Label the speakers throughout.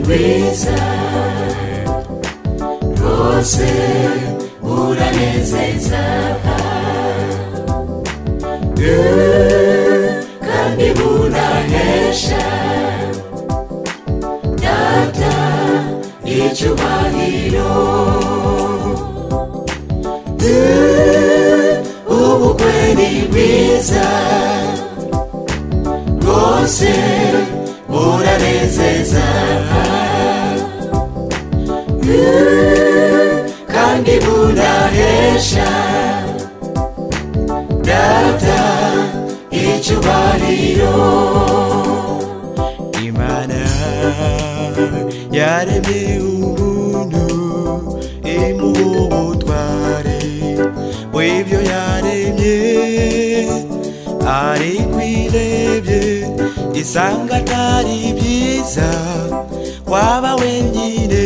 Speaker 1: mwiza rwose uranezeza Yewe, kandi buranesha data icyubahiro Yewe, ubukwe ni bwiza rwose buranezeza Yewe, kandi burahesha data icyubahiro imana yaremye umuntu imuha ubutware bw'ibyo yaremye ari kwirebye isanga atari byiza waba wenyine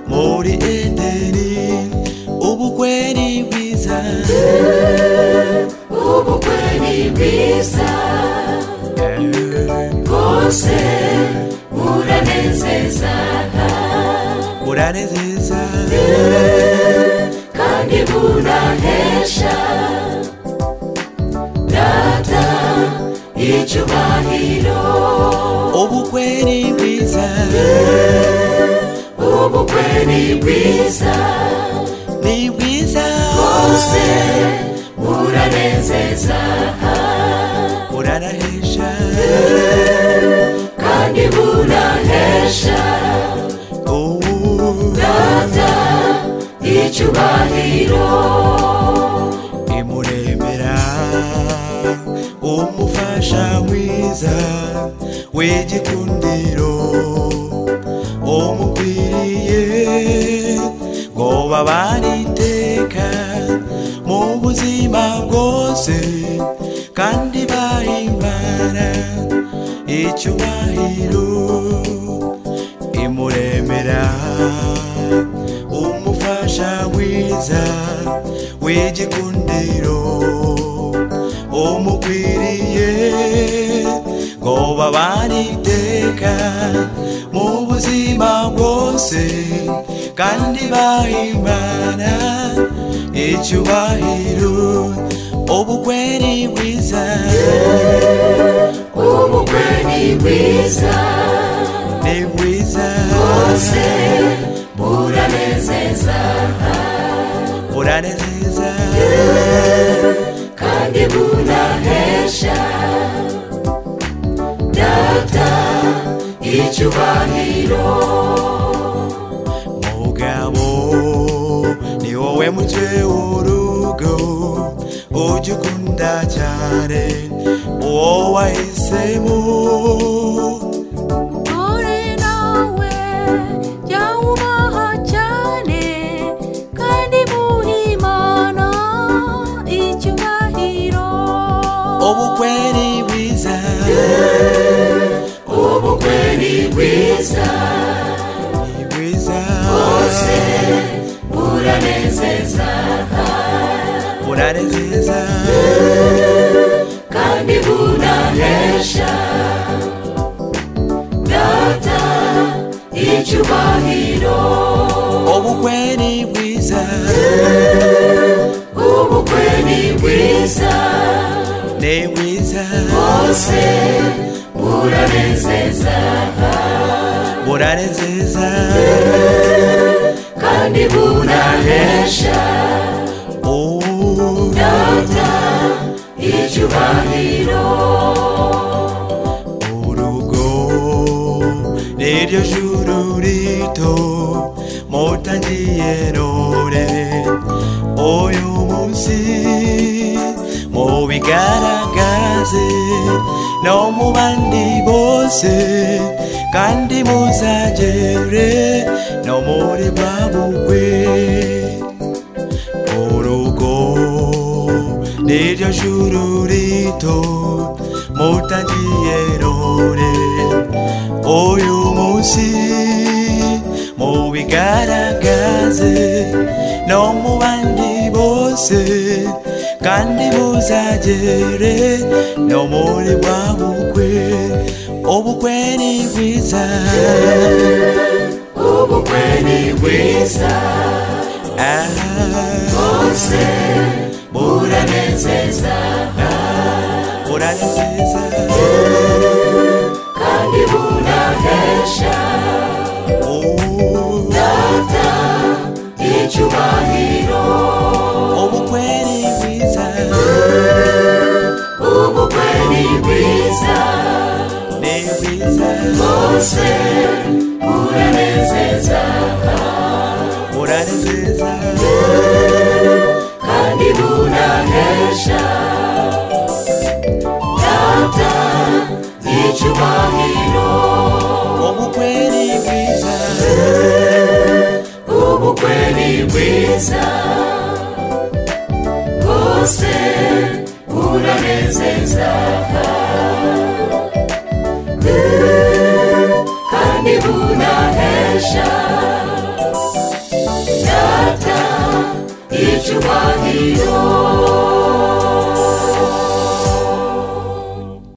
Speaker 1: muri edeni ubukwe ni bwiza
Speaker 2: ubukwe ni bwiza bwose buranezeza
Speaker 1: buranezeza
Speaker 2: kandi burahesha data icyubahiro
Speaker 1: ubukwe ni bwiza
Speaker 2: ubukwe ni bwiza
Speaker 1: ni bwiza
Speaker 2: bwose buranezeza
Speaker 1: buranahisha
Speaker 2: kandi burahesha
Speaker 1: ubu
Speaker 2: data icyubahiro
Speaker 1: imuremera umufasha mwiza w'igikundiro umukwiriye ngo babane iteka mu buzima bwose kandi bahimana icyubahiro imuremera umufasha mwiza w'igikundiro umukwiriye ngo babane iteka mu buzima bwose kandi bahimana icyubahiro ubukwe ni bwiza
Speaker 2: ubukwe ni bwiza
Speaker 1: ni bwiza
Speaker 2: bwose buranezeza
Speaker 1: buranezeza
Speaker 2: kandi burahesha data icyubahiro
Speaker 1: mugabo ni wowe muke w'urugo ujya ukunda cyane uwo wahisemo
Speaker 3: Ore nawe jya wubaha cyane kandi muhe Imana icyubahiro
Speaker 1: ubukwe ni bwiza
Speaker 2: ubukwe ni bwiza
Speaker 1: ni bwiza
Speaker 2: bwose buranezeza
Speaker 1: buranezeza
Speaker 2: kandi bunanesha data icyubahiro
Speaker 1: ubukwe ni bwiza
Speaker 2: ubukwe ni bwiza
Speaker 1: ni bwiza
Speaker 2: bwose buranezeza
Speaker 1: buranezeza
Speaker 2: kandi bunanesha
Speaker 1: ubu
Speaker 2: data icyubahiro
Speaker 1: urugo niryo juru rito mutangiye none uyu munsi mubigaragaze no mu bandi bose kandi muzagere no muri bwa bukwe urugo niryo juru rito mutangiye none uyu munsi mubigaragaze no mu bandi bose kandi muzagere no muri bwa bukwe ubukwe ni bwiza
Speaker 2: ubukwe ni bwiza
Speaker 1: Ah,
Speaker 2: bwose buranezeza
Speaker 1: buranezeza
Speaker 2: kandi bunahesha
Speaker 1: Oh,
Speaker 2: data icyubahiro
Speaker 1: ubukwe ni bwiza
Speaker 2: ubukwe ni bwiza
Speaker 1: ni bwiza
Speaker 2: bwose buranezeza
Speaker 1: buranezeza
Speaker 2: kandi bunahesha data icyubahiro
Speaker 1: ubukwe ni bwiza
Speaker 2: ubukwe ni bwiza bwose buranezeza Eh, kandi bunahesha data icyubahiro